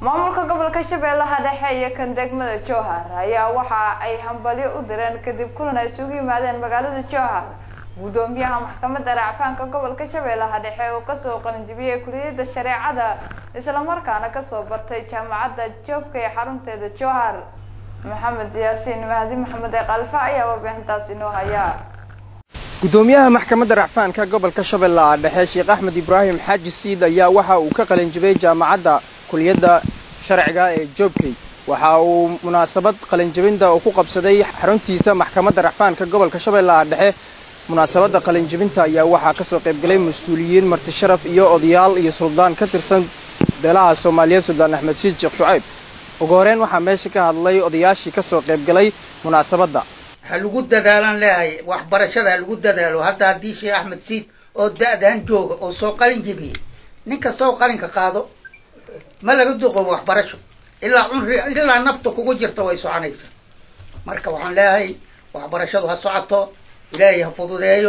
maamulka gobolka shabeellaha dhexe iyo kan degmada jowhar ayaa waxa ay hambalyo u direen kadib kulan ay isugu yimaadeen magaalada jowhar gudoomiyaha maxkamadda racfaanka gobolka shabeellaha dhexe oo kasoo qalinjibiyey kuliyadda shareecada islamarkaana kasoo bartay jaamacadda joobka ee xarunteeda jowhar maxamed yaasiin mahdi maxamed ee kalfa ayaa warbixintaas inoo haya gudoomiyaha maxkamadda racfaanka gobolka shabeellaha dhexe sheekh axmed ibraahim xaaji siid ayaa waxa uu ka qalinjibay jaamacadda kuliyadda sharciga ee joobkey waxa uu munaasabad qalinjibinta uu ku qabsaday xaruntiisa maxkamadda racfaanka gobolka shabeellaha dhexe munaasabadda qalinjibinta ayaa waxaa kasoo qaybgalay mas-uuliyiin marti sharaf iyo odayaal iyo suldaan ka tirsan beelaha soomaaliyeed suldaan axmed siid sheekh shucayb ugu horeyn waxaa meesha ka hadlay odayaashii kasoo qaybgalay munaasabadda ha lagu dadaalaan leeyahay waxbarashada ha lagu dadaalo hadda haddii sheekh axmed siid oo da-dan jooga oo soo qalin jibiyey nin kasta oo qalinka qaado ma laga duqoobo waxbarasho ilaa cunri ilaa nafta kugu jirta way soconaysaa marka waxaan leeyahay waxbarashadu ha socoto ilaahay ha fududeeyo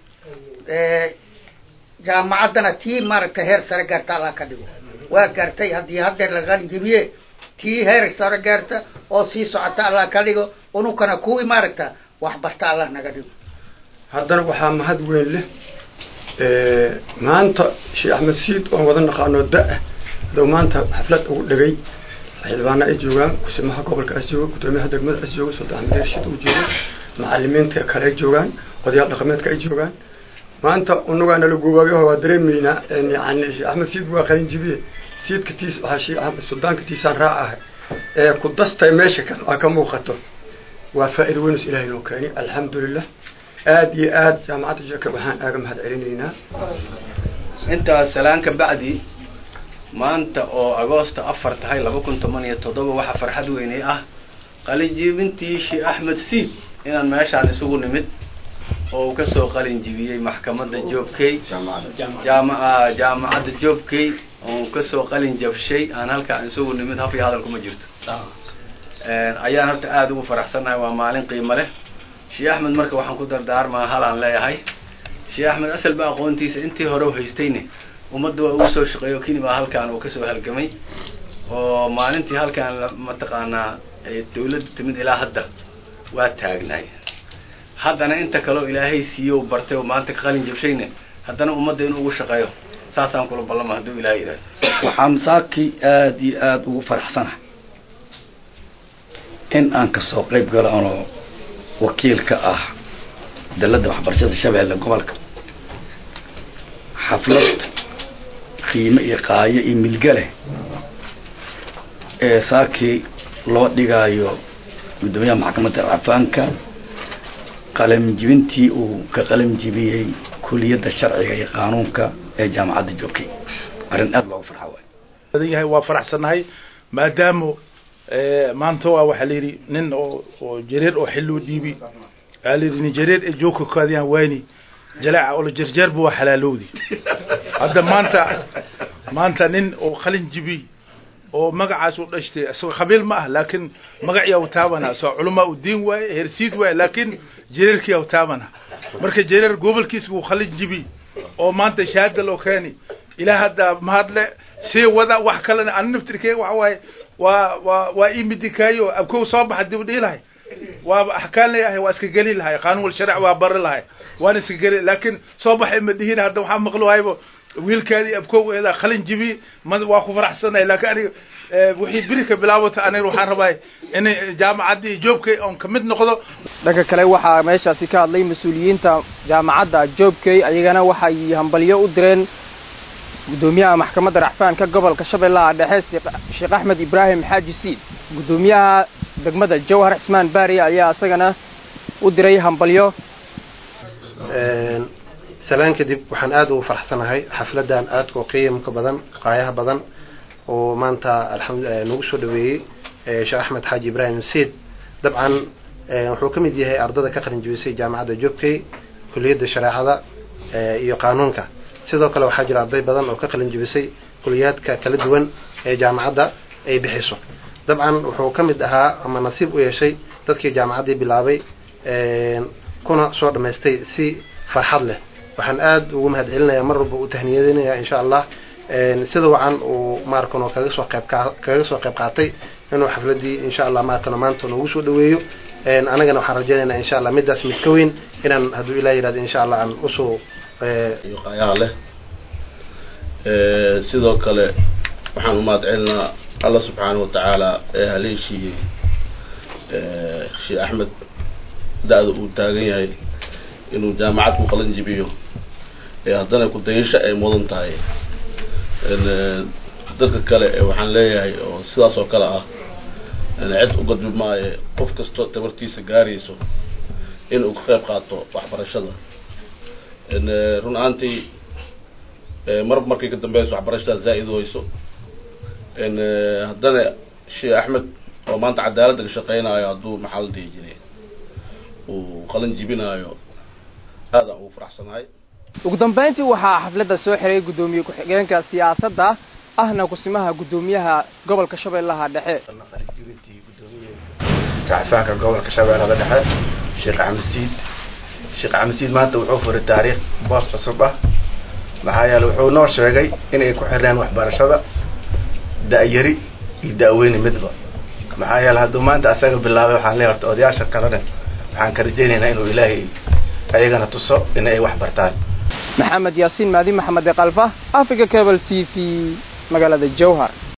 jaamacaddana tii maaragtay heer sare gaarta allah ka dhigo waa gaartay haddii haddeer la qalin jibiye tii heer sare gaarta oo sii socota allah ka dhigo unukana kuwii maaragta wax barta allah naga dhigo haddana waxaa mahad weyn leh maanta sheekh axmed siid oon wada naqaano da-ah adoo maanta xaflad ugu dhegay xildhibaana ay joogaan kusimaha gobolka as jooga gudoomiyaha degmada as jooga sultaan axmed rashid uu jooga macalimiinta kale ay joogaan odayaal dhaqameedka ay joogaan maanta unugaana la goobaabiyaho waa dareemaynaa yani sheekh axmed siid waa qalin jibiye siidka tiis waxaa sheekh axmed suldaanka tiisaan raac ahay ee ku dastay meesha ka ka muuqato waa faa'iida weynus ilaahay noo keeni alxamdulilah aada iyo aada jaamacadda jeka waxaan aaga mahad celinaynaa intaas salaan ka bacdi maanta oo agoosta afar tahay laba kun toban iyo toddoba waxaa farxad weynay ah qalinjibintii sheekh axmed siid inaan meeshaan isugu nimid oo uu kasoo qalin jibiyey maxkamadda joobkey jaama jaamacadda joobkey oo kasoo qalin jabshay aan halkaan isugu nimid haf iyo hadal kuma jirto ayaan horta aada ugu faraxsannahay waa maalin qiimo leh sheekh axmed marka waxaan ku dardaarmaa halaan leeyahay sheekh axmed asalba aqoontiisa intii hore u haystayne ummadda waa ugu soo shaqeeyo kini baa halkaan uu kasoo halgamay oo maalintii halkaan mataqaanaa dawladda timid ilaa hadda waa taagnaay haddana inta kaleo ilaahay siiyo u bartay oo maanta ka qalin jabshayne haddana ummadda inuu ugu shaqeeyo saasaan kula ballama hadduu ilahay yidhahdo waxaan saakii aada iyo aada ugu faraxsanahay in aan kasoo qayb galo anoo wakiil ka ah dalladda waxbarashada shabeelle gobolka xaflad qiime iyo qaayo iyo milge leh ee saakii loo dhigaayo guddoomiyaha maxkamadda rafaanka qalamjibintii uu ka qalamjibiyey kuliyadda sharciga iyo qaanuunka ee jaamacadda joogkay arrin aada loogu farxa waay badan yahay waa faraxsannahay maadaama maanta waa waxaa la yidhi nin oo oo jareer oo xilluu dhiibi waxaa la yidhi nin jareer ee joogka kaadiyaan wayni jalaaca oo la jarjeerba waa xalaalowdi hadda maanta maanta nin oo qalin jibi oo magacaas u dhashtay isagoo qabiil ma ah laakiin magaciyaa u taabana isagoo culamaa u diin waaye hersiid waaye laakiin jareerkiyaa u taabana marka jareer gobolkiisa uu qalin jibi oo maanta shahaada loo keeni ilaa hadda mahadle sii wada wax kalena ani naftirkeyga waxa waaye waa waa waa ii midikaayo abkow soo baxa dib u dhihi lahay waaba axkaan leeyahay waa iska geli lahay qaanuun wal sharci waa bari lahay waan iska geli laakiin soo baxay ma dhihin hadda waxaa maqlo haybo wiilkaadii abkow eedaa qalin jibi ma waa ku faraxsanahay laakiin aniga wixii biri ka bilaabata aniga waxaan rabaa in jaamacaddii joobkay oon ka mid noqdo dhanka kale waxaa meeshaasi ka hadlay mas-uuliyiinta jaamacadda joobkey ayagana waxay hambalyo u direen gudoomiyaha maxkamadda racfaanka gobolka shabeellaha dhexe sheekh axmed ibraahim xaaji siid gudoomiyaha degmada jawhar cismaan baari ayaa isagana u diray hambalyo salaan kadib waxaan aada ugu faraxsanahay xafladan aadka oo qiimka badan qaayaha badan oo maanta alxamdu nagu soo dhaweeyey sheekh axmed xaaji ibraahim siid dabcan wuxuu ka mid yahay ardada ka qalin jibisay jaamacadda joobkey kuliyadda shareecada iyo qaanuunka sidoo kale waxaa jira arday badan oo ka qalin jibisay kuliyaadka kala duwan ee jaamacadda ay bixiso dabcan wuxuu ka mid ahaa ama nasiib u yeeshay dadkii jaamacaddii bilaabay kuna soo dhammaystay si farxad leh waxaan aada ugu mahad celinayaa mar walba u tahniyadinayaa insha allah sida wacan uu maarkano kaga soo qayb kaga soo qayb qaatay inuu xafladii insha allah maarkano maanta noogu soo dhaweeyo anagana waxaan rajaynaynaa insha allah midaas mid ka weyn inaan hadduu ilah yihahdo insha allah aan usoo qayaha leh sidoo kale waxaan u mahad celinaa alla subxaana wa tacaala ee haleeshiiyey sheekh axmed da-da uu taagan yahay inuu jaamacad ku qalan jibiyo ee haddana ku-dayasho ay mudan tahay dadka kale waxaan leeyahay oo sidaas oo kale ah cid u gadbi maayo qof kastoo tabartiisa gaarayso inuu ka qayb qaato waxbarashada run ahaantii mar markay ka dambeyso waxbarashada zaa'id weyso haddana sheekh axmed oo maanta cadaaladda ka shaqeynayo hadduu maxaa la dhihi jiray uu qalin jibinaayo aadaan ugu faraxsanahay ugu dambeyntii waxaa xafladda soo xiray guddoomiye ku-xigeenka siyaasadda ahna kusimaha guddoomiyaha gobolka shabeellaha dhexe racfaanka gobolka shabeellada dhexe sheekh axmedsiid sheekh axmedsiid maanta wuxuu furay taariikh boos cusub ah maxaa yeele wuxuu noo sheegay inay ku xirneen waxbarashada da-yari iyo da-weyni midba maxaa yeele hadduu maanta asaga bilaabay waxaan leeyahay horta odayaasha kalena waxaan ka rajaynaynaa inuu ilaahay ayagana tuso in ay wax bartaan maxamed yaasiin maadi maxamed eekalfa africa cable t v magaalada jowhar